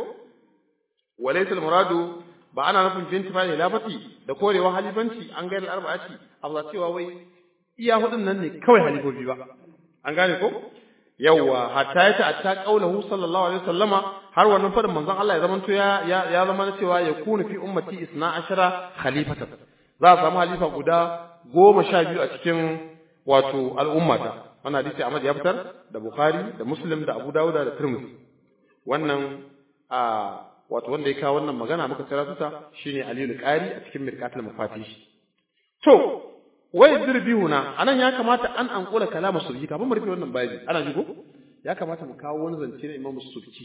walaysa muradu ba ana nufin binti ba hilafati da korewa halifanci an gane arba'ati Allah cewa wai iya hudun nan ne kawai halifofi ba an gane ko yawwa hatta ya ta'atta qaulahu sallallahu alaihi wasallama har wannan fadin manzon Allah ya zamanto ya ya zama na cewa ya kunu fi ummati isna ashara khalifatan za a samu halifa guda goma sha biyu a cikin wato al'ummata wannan hadisi Ahmad ya fitar da Bukhari da Muslim da Abu Dawud da Tirmidhi wannan a wato wanda ya kawo wannan magana muka tsara tuta shine Aliyu al-Qari a cikin Mirqatul Mafatih to wai dirbihuna anan ya kamata an ankula kalama sulki kafin mu rufe wannan bayani ana ji ko ya kamata mu kawo wani zance na Imam Sulki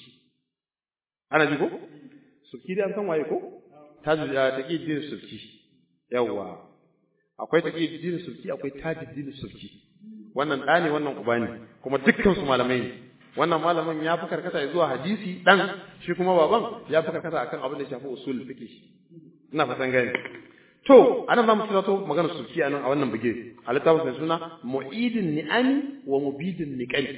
ana ji ko sulki dai an san waye ko tajuddin sulki yawa akwai tajuddin sulki akwai tajuddin sulki wannan ɗa ne wannan uba ne kuma dukkan su malamai ne wannan malamin ya fi karkata zuwa hadisi dan shi kuma baban ya fi karkata akan abin da ya shafi usul fiqh ina fatan gani to anan zamu tsira to magana sulki anan a wannan bige a littafin sai suna mu'idin ni'ami wa mubidin niqali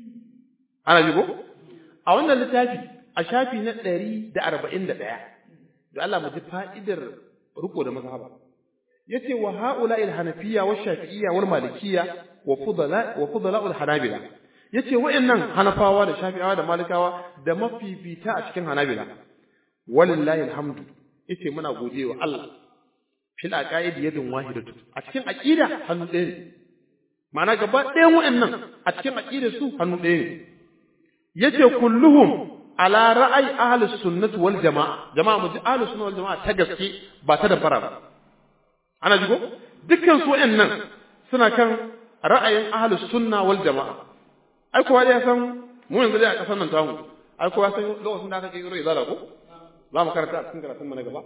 ana ji ko a wannan littafi a shafi na 141 da Allah mu ji fa'idar riko da mazhaba yace wa haula al hanafiyya wa shafi'iyya wal malikiyya wa fudala wa fudala al hanabila yace wa'annan hanafawa da shafi'awa da malikawa da mafifita a cikin hanabila walillahi alhamdu yace muna godewa Allah fil aqaid yadun wahidatu a cikin aqida hannu ɗaya ne ma'ana gaba ɗayan wa'annan a cikin aqidar su hannu ɗaya ne yace kulluhum ala ra'ayi ahlus sunnah wal jamaa jama'a mu ji ahlus sunnah wal jamaa ta gaske ba ta da fara ba ana jigo dukkan su wa'annan suna kan ra'ayin ahlus sunna wal jamaa ai kowa ya san mu yanzu dai a kasar nan tamu ai kowa san lokacin da aka kai zai zala ko za mu karanta a cikin karatun mu na gaba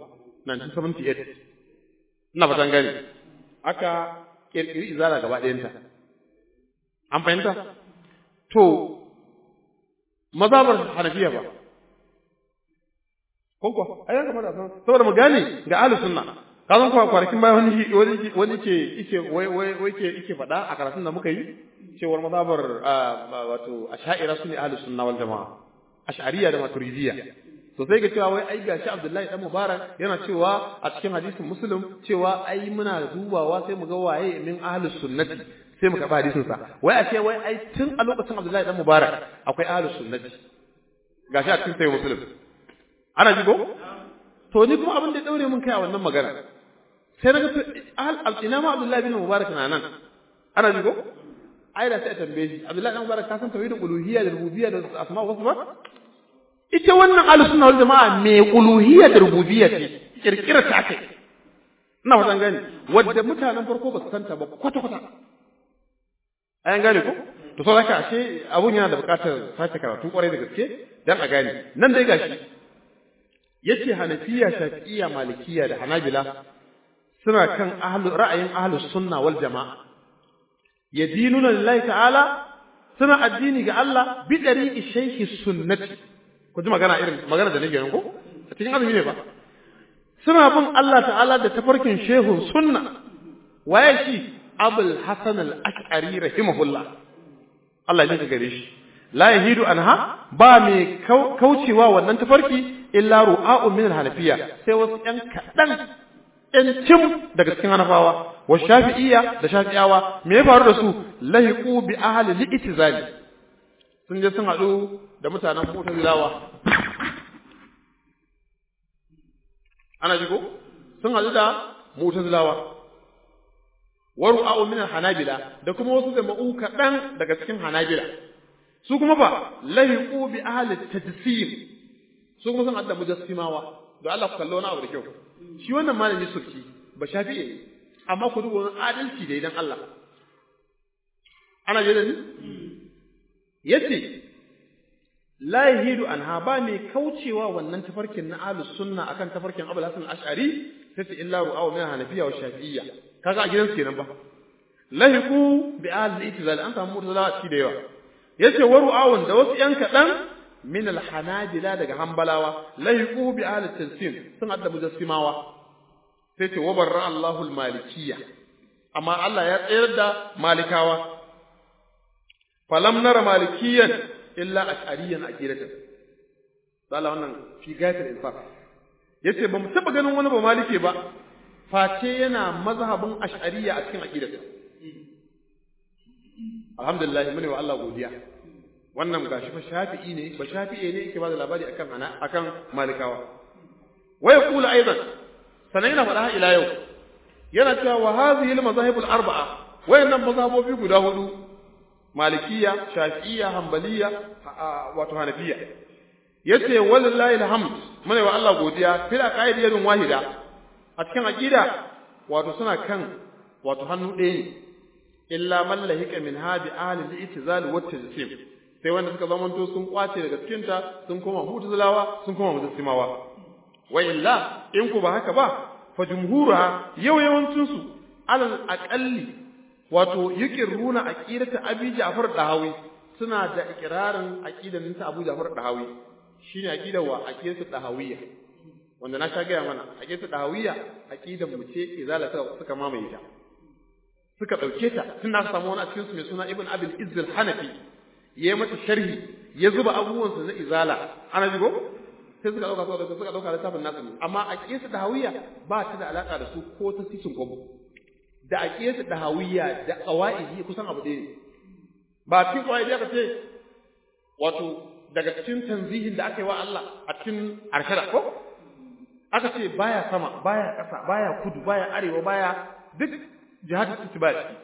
1978 ina fatan gani aka kirkiri izala gaba ɗayanta an fahimta to mazhabar hanafiya ba ko ko ai ya kamata san saboda mu gane ga ahlus sunna ka san kuwa kwanakin baya wani wani wani ke yake wai wai wai ke yake faɗa a karatun da muka yi cewar mazhabar wato ash'ira sune ahlus sunna wal jamaa ash'ariyya da maturidiyya to sai ga cewa wai ai gashi Abdullahi dan Mubarak yana cewa a cikin hadisin Muslim cewa ai muna dubawa sai mu ga waye min ahlus sunnati sai mu karɓi hadisin sa wai a ce wai ai tun a lokacin Abdullahi dan Mubarak akwai ahlus sunnati gashi a cikin sai Muslim ana ji ko to ni kuma abin da ya daure mun kai a wannan magana sai na ga ina ma Abdullahi bin Mubarak na nan ana ji ko ai da sai a tambaye shi Abdullahi dan Mubarak ka san tauhidul uluhiyya da rububiyya da asma wa sifat ita wannan ahlus sunna wal jamaa mai uluhiyya da rububiyya ce kirkira ta kai ina fatan gani wadda mutanen farko ba su santa ba kwata kwata ayan gane ko to sai haka ashe abun yana da buƙatar sake karatu kwarai da gaske dan a gane nan dai gashi yace hanafiya shafi'iyya malikiyya da hanabila suna kan ahlu ra'ayin ahlus sunna wal jamaa yadinuna lillahi ta'ala suna addini ga Allah bi dariqi shaykhi sunnati ku ji magana irin magana da nake ko a cikin azumi ne ba suna bin Allah ta'ala da tafarkin shehu sunna waye shi abul hasan al-ash'ari rahimahullah Allah ya gare shi la yahidu anha ba mai kaucewa wannan tafarki illa ru'a'un min al-hanafiya sai wasu ɗan kaɗan ɗan cim daga cikin hanafawa wa shafi'iyya da shafi'awa me ya faru da su lahiqu bi ahli al-i'tizali sun je sun haɗu da mutanen mu'tazilawa ana ji ko sun haɗu da mu'tazilawa wa ru'a'un min al-hanabila da kuma wasu jama'u kaɗan daga cikin hanabila su kuma ba lahiqu bi ahli tajsim su kuma sun adda mujassimawa da Allah ku kallo wani abu da kyau shi wannan malami suki ba shafi'i ne amma ku duba wani adalci da idan Allah ana je da ni yace la yahidu anha ba mai kaucewa wannan tafarkin na ahlus sunna akan tafarkin Abul Hasan al-Ash'ari sai ce illa ru'aw min hanafiyya wa shafi'iyya kaga a gidansu kenan ba lahiqu bi ahli itizal an samu mutazala ci da yawa yace waru awun da wasu yan kadan min al-hanabila daga hanbalawa lahiqu bi ahli tansim sun adda mujassimawa sai ce wabarra Allahu al-malikiyya amma Allah ya tsayar da malikawa falam nara malikiyan illa ash'ariyan aqidatan sala wannan fi gayatul infaq yace ba mu taba ganin wani ba malike ba face yana mazhabin ash'ariya a cikin aqidarsa alhamdulillah mune wa Allah godiya wannan gashi fa shafi'i ne ba shafi'i ne yake ba da labari akan ana akan malikawa wa yaqulu aidan sanan yana faɗa ila yau yana cewa wa hadhihi al-mazahib al-arba'a wayannan mazhabobi guda hudu malikiya shafi'iyya hanbaliya wato hanafiya yace wallahi alhamd mune wa Allah godiya fil aqaidiyatin wahida a cikin aqida wato suna kan wato hannu ɗaya ne illa man lahika min hadi ahli al-i'tizal wa tajsim sai wanda suka zamanto sun kwace daga cikin ta sun koma mu'tazilawa sun koma mujassimawa wa illa in ku ba haka ba fa jumhura yau yawancin su alal aqalli wato yuqirruna aqidata abi ja'far dahawi suna da ikrarin aqidan ta abu ja'far dahawi shine aqidar wa aqidatu dahawiyya wanda na sha gaya mana aqidatu dahawiyya aqidan mu ce izala suka mamaye ta suka ɗauke ta tun da samu wani a cikin su mai suna ibn abil izz hanafi ya yi mata sharhi ya zuba abubuwansa na izala ana jigo sai suka ɗauka suka ɗauka suka ɗauka littafin nasu ne amma a ƙesa da hawiya ba ta da alaƙa da su ko ta sisin kwabo da a ƙesa da hawiya da ƙawa'idi kusan abu ɗaya ne ba cikin ƙawa'idi aka ce wato daga cikin tanzihin da aka yi wa Allah a cikin arshada ko aka ce baya sama baya ƙasa baya kudu baya arewa baya duk jihadin ittiba ciki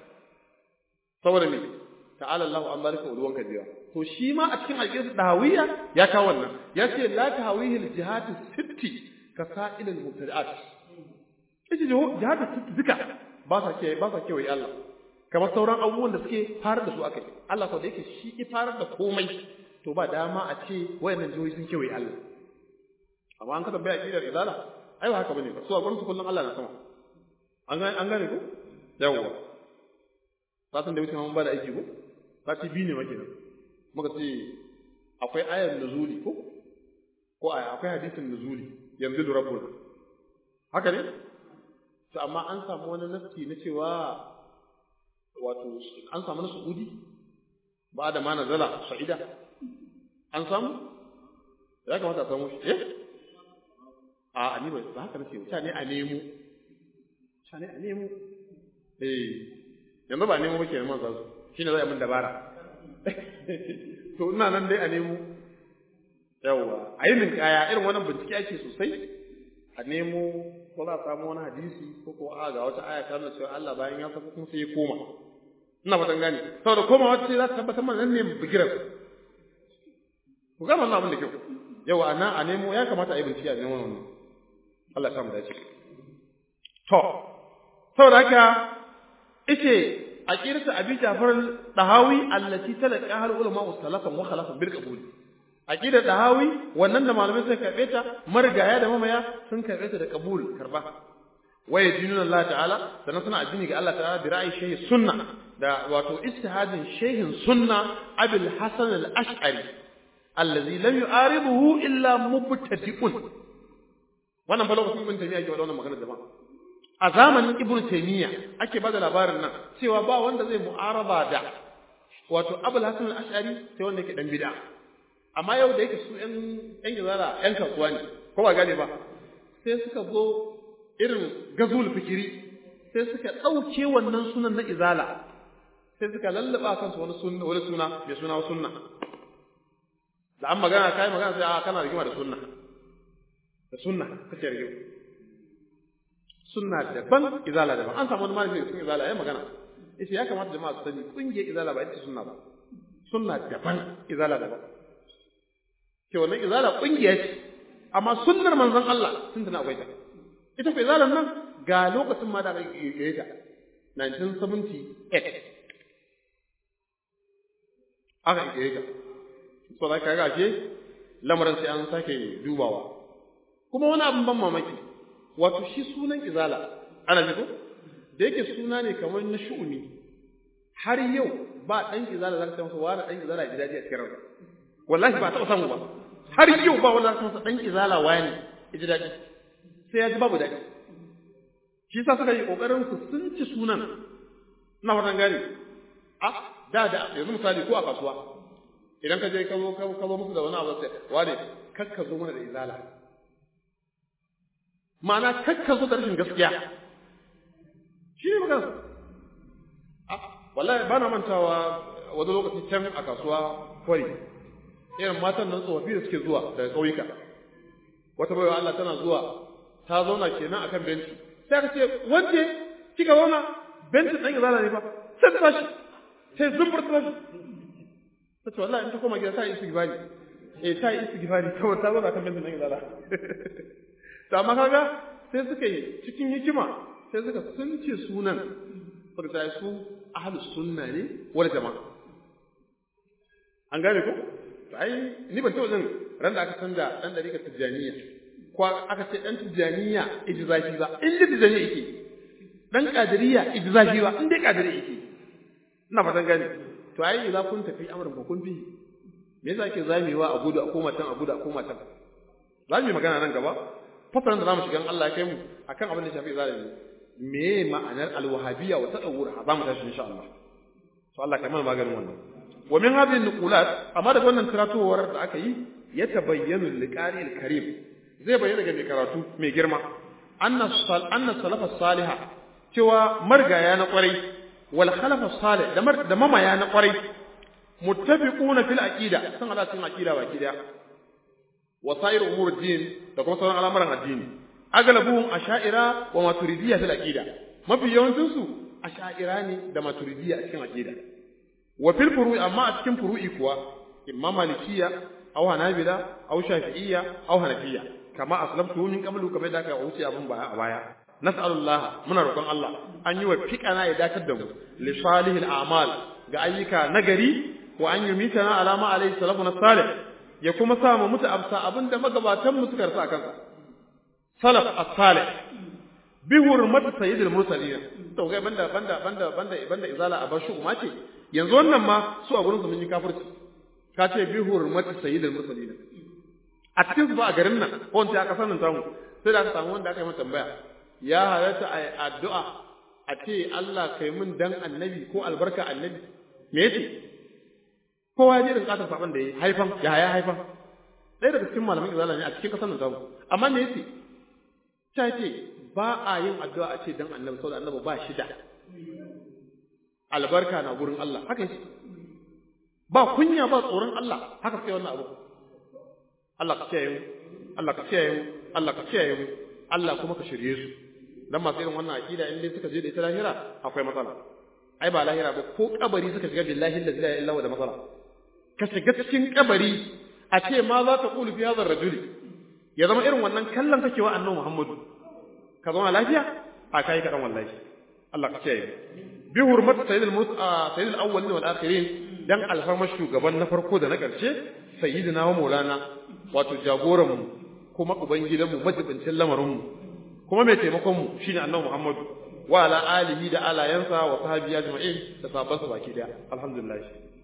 saboda me ta'ala Allahu an barika ulwan kabiya to shi ma a cikin alƙisar dahawiyya ya kawo wannan ya ce la tahawihi al-jihad sitti ka sa'il al-mubtadi'at ita jihad sitti duka ba sa ke ba sa kewaye Allah kamar sauran abubuwan da suke farar da su akai Allah ko da yake shi ki farar da komai to ba dama a ce wayannan jihohi sun kewaye Allah amma an ka tambaya aqidar izala ai ba haka bane ba su a gurin su kullun Allah na sama an gane an gane ko yawwa satin da wuce mun ba da aiki ko sati biyu ne maki nan muka ce akwai ayar nuzuli ko ko aya akwai hadisin nuzuli yanzu da rabbuna haka ne to amma an samu wani nafsi na cewa wato an samu na su'udi ba da ma nazala sa'ida an samu ya kamata a samu shi eh a ni ba haka nace ta ne a nemo ta ne a nemo eh yanzu ba nemo muke man zasu shine zai mun dabara to ina nan dai a nemo yawa a yi min kaya irin wannan bincike ake sosai a nemo ko za a samu wani hadisi ko ko a ga wata aya ta nuna cewa Allah bayan ya saka kuma sai ya koma ina fatan gane saboda koma wata za ta tabbatar mana nan ne bigiran ku gama wannan abin da kyau yawa a nan a nemo ya kamata a yi bincike a nemo wannan Allah ya samu dace to saboda haka ice aqidatu abi jafar dahawi allati talaqa hal ulama salafan wa khalafan bil qabul aqidar dahawi wannan da malamai suka karbe ta marigaya da mamaya sun karbe ta da qabul karba wa yadinuna Allah ta'ala sannan suna addini ga Allah ta'ala bi ra'ayi shehi sunna da wato ijtihadin shehin sunna abul hasan al-ash'ari allazi lam yu'aribuhu illa mubtadi'un wannan fa lokacin ibn taymiya ke wannan magana jama'a a zamanin ibnu taymiya ake bada labarin nan cewa ba wanda zai mu'araba da wato abul hasan al-ash'ari sai wanda yake dan bid'a amma yau da yake su ƴan ƴan gizara ƴan kasuwa ne ko ba gane ba sai suka zo irin gazul fikiri sai suka ɗauke wannan sunan na izala sai suka lallaba kansu wani sunna wani suna mai suna sunna da an magana kai magana sai a kana rigima da sunna da sunna kace rigima sunna daban izala daban an samu wani malami cikin izala ya magana yace ya kamata jama'a su sani kungiyar izala ba ita sunna ba sunna daban izala daban ke wannan izala kungiya ce amma sunnar manzon Allah sun tana akwai ta ita fa izalan nan ga lokacin ma da aka yi ta 1978 aka yi ta so da ka gashe lamarin sai an sake dubawa kuma wani abin ban mamaki wato shi sunan izala ana ji ko da yake suna ne kamar na shu'umi har yau ba dan izala zaka san masa wani dan izala ji daji a cikin ransa wallahi ba taɓa samu ba har yau ba wanda zaka masa dan izala wani ji daji sai ya ji babu daɗi shi sa suka yi kokarin su sun ci sunan na wannan gani a da da yanzu misali ko a kasuwa idan ka je ka zo ka zo musu da wani abu sai wane kakka zo mana da izala ma'ana kakka zo da rashin gaskiya shi ne magana a wallahi ba na mantawa wani lokaci can a kasuwa kwari irin matan nan tsofaffi da suke zuwa daga ƙauyuka wata baiwa Allah tana zuwa ta zauna kenan akan benci sai ka ce wance kika zauna benci ɗan izala ne fa sai ta tashi sai zumbur ta tashi ta ce wallahi in ta koma gida ta yi istighfari eh ta yi istighfari kawai ta zauna kan benci ɗan izala to amma kaga sai suka yi cikin hikima sai suka sunce sunan suka ta su ahlus sunna ne wal jama'a an gane ko ai ni ban taɓa jin ran da aka canza dan dariƙar tijjaniya ko aka ce dan tijjaniya ijzafi ba in da tijjaniya yake dan qadiriyya ijzafi ba in dai qadiriyya yake ina fatan gane to ai idza kun tafi amrin ba kun fi me yasa ake zamewa a gudu a koma tan a gudu a koma tan za mu yi magana nan gaba fasaran da zamu shiga Allah ya kai mu akan abin da shafi zalimi me ma'anar alwahabiyya wa tadawwur za mu tashi insha Allah to Allah kai mana maganin wannan wa min hadhihi nuqulat amma da wannan tiratowar da aka yi ya tabayyanu liqari alkarim zai bayyana ga mai karatu mai girma anna sal anna salafa salihah cewa margaya na kwarai wal khalafa salih da da mamaya na kwarai muttafiquna fil aqida san ala cikin aqida baki daya wa sa'ir umur din da kuma sauran al'amuran addini aglabuhum asha'ira wa maturidiyya fil aqida mafi yawancin su asha'ira ne da maturidiyya a cikin aqida wa fil furu'i amma a cikin furu'i kuwa imma malikiyya aw hanabila aw shafi'iyya aw hanafiyya kama aslamtu min qablu kamar da aka wuce abin baya a baya nas'alullah muna roƙon Allah an yi wa fiqana ya dakatar da mu li salihil a'mal ga ayyuka nagari wa an yumitana ala ma alayhi salafuna salih ya kuma sa mu mutu absa abinda magabatan mu suka rasa kansa salaf as-salih bi hurmati sayyidil mursalin to ga banda banda banda banda banda izala a bashi umma ce yanzu wannan ma su a gurin su mun yi kafirci ka ce bi hurmati sayyidil mursalin a cikin su ba a garin nan ko wanda aka sanin tamu sai da aka samu wanda aka yi mata tambaya ya halatta a addu'a a ce Allah kai mun dan annabi ko albarka annabi me yace kowa ya ji irin katar saban da ya haifan ya haya haifan ɗaya daga cikin malaman izala ne a cikin kasar nan tamu amma me yace ta ce ba a yin addu'a a ce dan annabi saboda annabi ba shi da albarka na gurin Allah haka yake ba kunya ba tsoron Allah haka sai wannan abu Allah ka kiyaye mu Allah ka kiyaye mu Allah ka kiyaye mu Allah kuma ka shirye su dan masu irin wannan aqida in dai suka je da ita lahira akwai matsala ai ba lahira ba ko kabari suka shiga billahi la ilaha illa huwa da matsala ka shiga cikin kabari a ce ma za ta kulu fi hadha rajuli ya zama irin wannan kallon kake wa annabi Muhammadu ka zauna lafiya a kai ka dan wallahi Allah ka kiyaye bi hurmat sayyidul musa sayyidul awwalin wal akhirin dan alfarmar shugaban na farko da na ƙarshe sayyidina wa maulana wato jagoran mu kuma ubangidan mu majibincin lamarin mu kuma mai taimakon mu shine annabi Muhammad wa ala alihi da alayansa wa sahbiya ajma'in da sahabbansa baki daya alhamdulillah